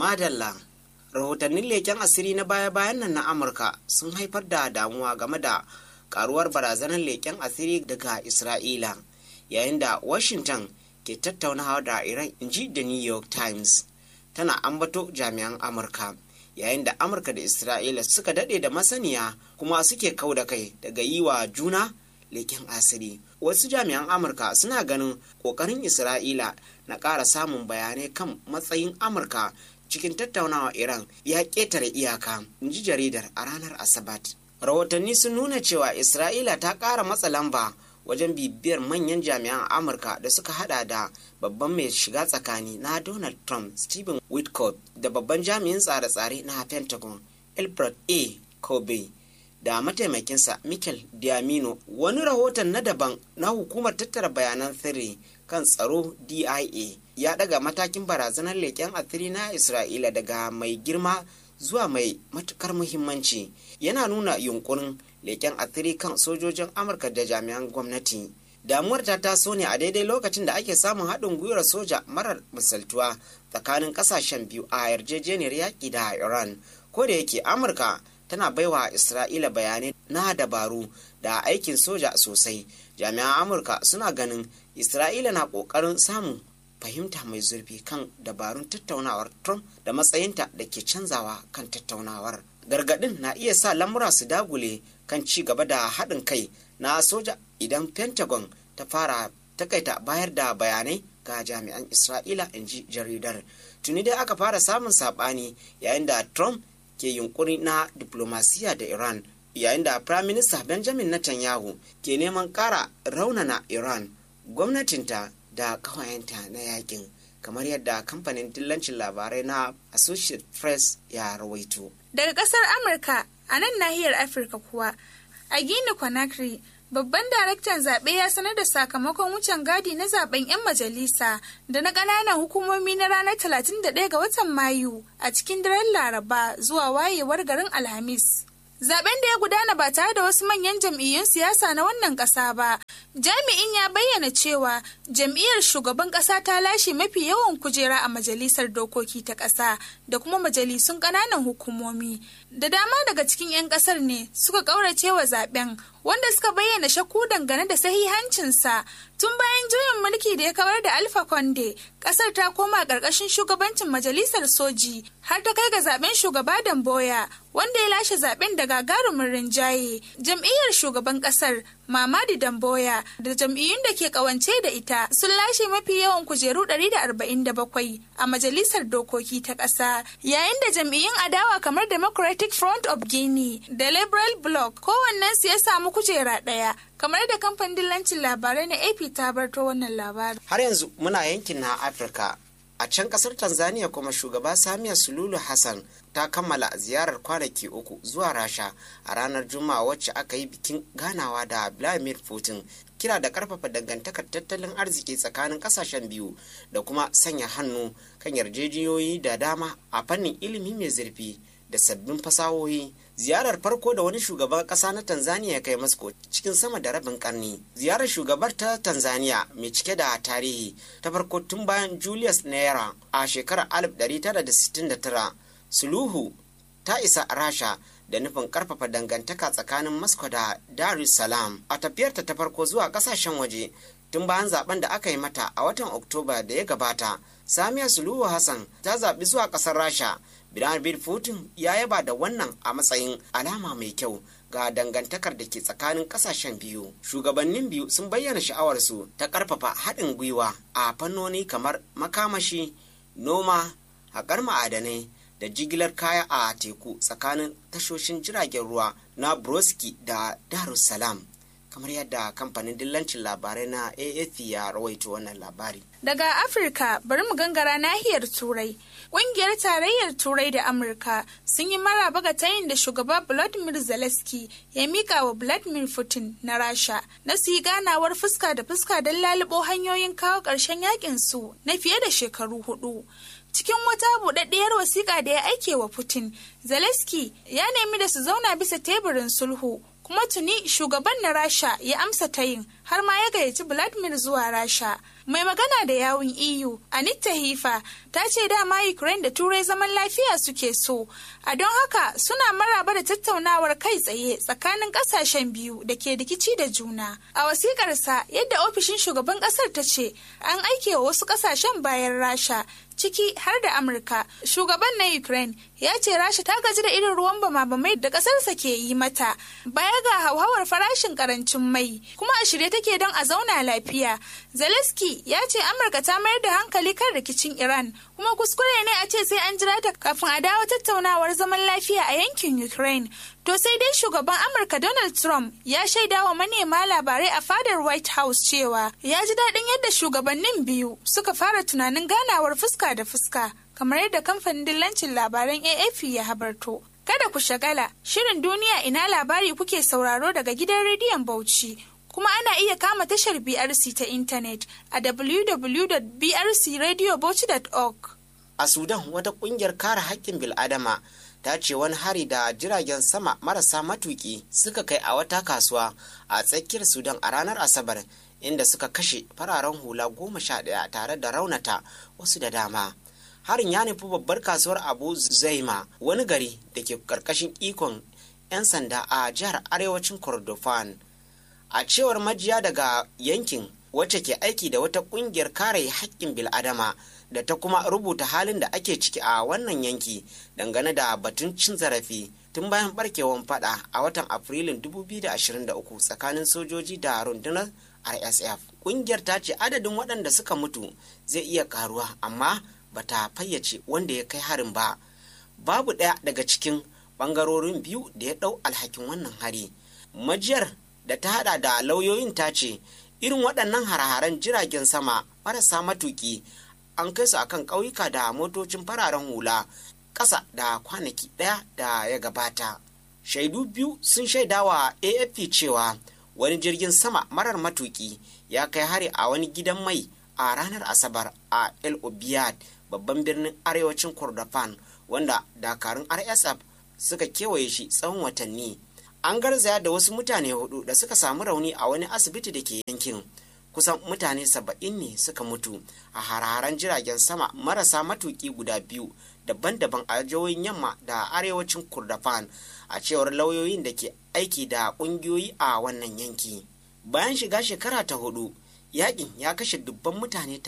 Madalla. Rahotannin leken asiri na baya-bayan nan na Amurka sun haifar da damuwa game da karuwar barazanar leken asiri daga Isra'ila, yayin da Washington ke tattaunawa da Iran inji da New York Times. Tana ambato jami'an Amurka, yayin da Amurka da Isra'ila suka daɗe da masaniya kuma suke kau da kai daga yi wa juna leken asiri. Wasu jami'an Amurka suna ganin ƙoƙarin Isra'ila na ƙara samun bayanai kan matsayin Amurka cikin tattaunawa Iran ya ƙetare iyaka, in ji jaridar a ranar Asabat. Rahotanni sun nuna cewa Isra'ila ta ƙara matsa lamba wajen bibiyar manyan jami'an Amurka da suka hada da babban mai shiga tsakani na Donald Trump, Stephen Witkoff, da babban jami'in tsare-tsare na Pentagon, Albert A. Kobe. da mataimakinsa Michael Diamino wani rahoton na daban na hukumar tattara bayanan sirri kan tsaro DIA ya daga matakin barazanar leƙen asiri na Isra'ila daga mai girma zuwa mai matukar muhimmanci yana nuna yunkurin leƙen asiri kan sojojin Amurka da jami'an gwamnati. Damuwar ta taso ne a daidai lokacin da ake samun haɗin gwiwar soja marar misaltuwa tsakanin ƙasashen biyu a yarjejeniyar yaƙi da Iran. Ko da yake Amurka tana baiwa Isra'ila bayanai na dabaru da aikin soja sosai. Jami'an Amurka suna ganin Isra'ila na ƙoƙarin samun fahimta mai zurfi kan dabarun tattaunawar Trump da matsayinta da ke canzawa kan tattaunawar. Gargaɗin na iya sa lamura su dagule kan ci gaba da haɗin kai na soja idan Pentagon ta fara takaita bayar da bayanai ga jami'an Isra'ila in ji jaridar. Tuni dai aka fara samun saɓani yayin da Trump ke yunkuri na diplomasiya da Iran yayin da Prime Minister Benjamin Netanyahu ke neman ƙara raunana Iran gwamnatinta da ƙawayenta na yakin kamar yadda kamfanin dillancin labarai na Associated Press ya rawaito. Daga ƙasar Amurka a nan nahiyar Afirka kuwa a Gini Conakry Babban daraktan zaɓe ya sanar da sakamakon wucin gadi na zaben 'yan majalisa da na ƙananan hukumomi na ranar 31 ga watan Mayu a cikin daren Laraba zuwa wayewar garin Alhamis. Zaben da ya gudana ba tare da wasu manyan jam'iyyun siyasa na wannan ƙasa ba. Jami'in ya bayyana cewa jam'iyyar shugaban ƙasa ta lashe mafi yawan kujera a majalisar dokoki ta ƙasa da kuma majalisun ƙananan hukumomi. Da dama daga cikin 'yan ƙasar ne suka ƙaurace wa zaben wanda suka bayyana shakku dangane da sahihancinsa tun bayan juyin mulki da ya kawar da alfa konde kasar ta koma ƙarƙashin shugabancin majalisar soji har ta kai ga zaben shugaba damboya wanda ya lashe zaben da gagarumin rinjaye jam'iyyar shugaban kasar mamadi damboya da jam'iyyun da ke kawance da ita sun lashe mafi yawan kujeru 147 a majalisar dokoki ta ƙasa yayin da jam'iyyun adawa kamar democratic front of guinea da liberal bloc kowannensu ya samu kujera ɗaya kamar da kamfanin dillancin labarai na ap ta barto wannan labarin har yanzu muna yankin na afirka a can kasar tanzania kuma shugaba samiya sululu hassan ta kammala ziyarar kwanaki uku zuwa rasha a ranar juma'a wacce aka yi bikin ganawa da vladimir putin kira da karfafa dangantakar tattalin arziki tsakanin kasashen biyu da kuma sanya hannu kan yarjejeniyoyi da dama a fannin ilimi mai zurfi da sabbin fasahohi ziyarar farko da wani shugaban kasa na tanzania ya kai moscow cikin sama da rabin karni ziyarar shugabar ta tanzania mai cike da tarihi ta farko tun bayan julius naira a shekarar 1969 suluhu ta isa rasha da nufin karfafa dangantaka tsakanin moscow da dar es salaam a tafiyarta ta farko zuwa kasashen waje tun bayan zaben da aka yi mata a watan oktoba da ya gabata samiya suluhu hassan ta zaɓi zuwa ƙasar rasha Vladimir Putin ya yaba da wannan a matsayin alama mai kyau ga dangantakar da ke tsakanin kasashen biyu. Shugabannin biyu sun bayyana sha'awarsu ta ƙarfafa haɗin gwiwa a fannoni kamar makamashi, noma, haƙar ma'adanai da jigilar kaya a teku tsakanin tashoshin jiragen ruwa na Broski da Darussalam. kamar yadda kamfanin dillancin labarai na AFP ya rawaito wannan labari. Daga Afirka bari mu gangara nahiyar Turai. Ƙungiyar Tarayyar Turai da Amurka sun yi maraba ga tayin da shugaba Vladimir Zelensky ya mika wa Vladimir Putin na Rasha na su yi ganawar fuska da fuska don lalubo hanyoyin kawo ƙarshen yakin su na fiye da shekaru hudu. Cikin wata buɗaɗɗiyar wasiƙa da ya aike wa Putin, Zelensky ya nemi da su zauna bisa teburin sulhu kuma tuni shugaban na rasha ya amsa tayin har ma ya gayyaci vladimir zuwa rasha mai magana da yawun eu anita hifa ta ce dama ukraine da turai zaman lafiya suke so a don haka suna maraba da tattaunawar kai tsaye tsakanin kasashen biyu da ke rikici da juna a wasikarsa yadda ofishin shugaban kasar ta ce an aike wa wasu kasashen bayan rasha ciki har da amurka shugaban na ukraine ya ce rasha ta gaji da irin ruwan bama-bamai da kasarsa ke yi mata baya ga hauhawar farashin karancin mai kuma a shirye take don a zauna lafiya zelensky ya ce amurka ta mayar da hankali kan rikicin iran kuma kuskure ne a ce sai an jira ta kafin a dawo tattaunawar zaman lafiya a yankin ukraine to sai dai shugaban amurka donald trump ya shaida wa manema labarai a fadar white house cewa ya ji daɗin yadda shugabannin biyu suka fara tunanin ganawar fuska da fuska kamar yadda kamfanin dillancin labaran AFP ya habarto. Kada ku shagala, shirin duniya ina labari kuke sauraro daga gidan rediyon Bauchi. Kuma ana iya kama tashar BRC ta intanet a www.brcradiobauchi.org. A Sudan wata kungiyar kare haƙƙin bil'adama ta ce wani hari da jiragen sama marasa matuki suka kai a wata kasuwa a tsakiyar Sudan a ranar Asabar inda suka kashe fararen hula goma sha ɗaya tare da raunata wasu da dama. Harin ya nufi babbar kasuwar Abu Zaima wani gari da ke ƙarƙashin ikon 'yan sanda a jihar arewacin Kordofan. A cewar majiya daga yankin wacce ke aiki da wata ƙungiyar kare haƙƙin bil'adama da ta kuma rubuta halin da ake ciki a wannan yanki dangane da batun cin zarafi tun bayan barkewar fada a watan Afrilun 2023 tsakanin sojoji da rundunar rsf kungiyar ta ce adadin waɗanda suka mutu zai iya karuwa amma ba ta fayyace wanda ya kai harin ba babu ɗaya daga cikin ɓangarorin biyu da ya ɗau alhakin wannan hari majiyar da ta hada da lauyoyin ta ce irin waɗannan hare-haren jiragen sama marasa matuki an kai su akan ƙauyuka da motocin fararen hula ƙasa da kwanaki ɗaya da ya gabata shaidu biyu sun shaidawa afp cewa wani jirgin sama marar matuki ya kai hari a wani gidan mai a ranar asabar a el obiyad babban birnin arewacin kordofan wanda dakarun rsf suka kewaye shi tsawon watanni an garzaya da wasu mutane hudu da suka samu rauni a wani asibiti da ke yankin kusan mutane saba'in ne suka mutu a hararen jiragen sama marasa matuki guda biyu daban-daban a jihohin yamma da arewacin kurdafan a cewar lauyoyin da ke aiki da ƙungiyoyi a wannan yanki bayan shiga shekara ta hudu yakin ya kashe dubban mutane